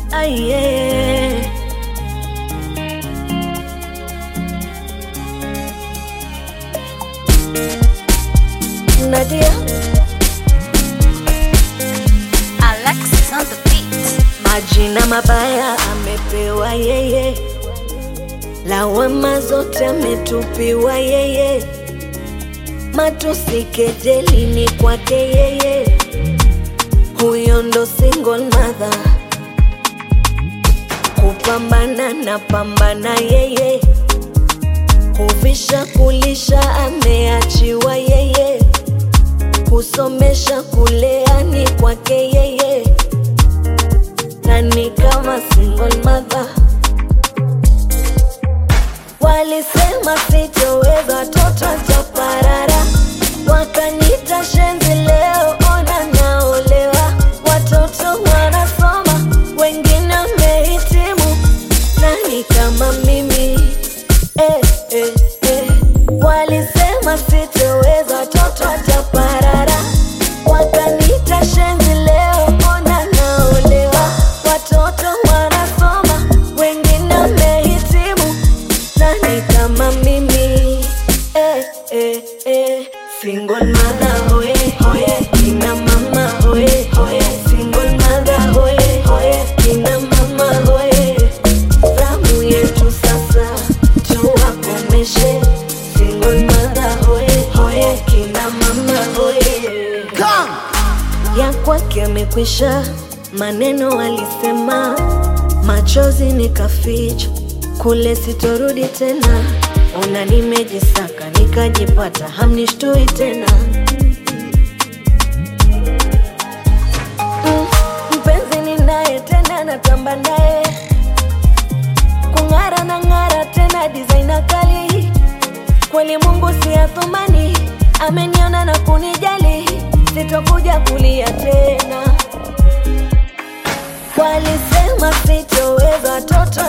Aye. Nadia, Alexis on the beat. majina mabaya amepewa yeye, lawama zote ametupiwa yeye, matusi kejeli ni kwake yeye, huyo ndo single mother, kupambana na pambana yeye, kuvisha kulisha ameachiwa yeye, kusomesha kulea ni kwake yeye nani kama single mother. Walisema sitoweza, toto chaparara, wakanita shenzi, leo ona naolewa, watoto wanasoma, wengine wamehitimu, nani kama mimi eh, eh, eh. Walisema sitoweza, toto chaparara, wakanita shenzi, leo ona naolewa, watoto wanasoma, wengine wamehitimu, nani kama mimi eh, eh, eh. Single mother hoye hoye, kina mama hoye hoye, single mother hoye hoye, kina mama hoye. Zamu yetu sasa tuwakomeshe, single mother hoye hoye, kina mama hoye ya kwake amekwisha, maneno alisema, machozi nikaficha, kule sitorudi tena. Ona nimejisaka nikajipata, hamnishtui tena. Mm, mpenzi ninaye tena, natamba naye kung'ara na ng'ara tena, designer kali kweli Mungu si athumani, ameniona na kunijali, sitokuja kulia tena. Walisema sitoweza, toto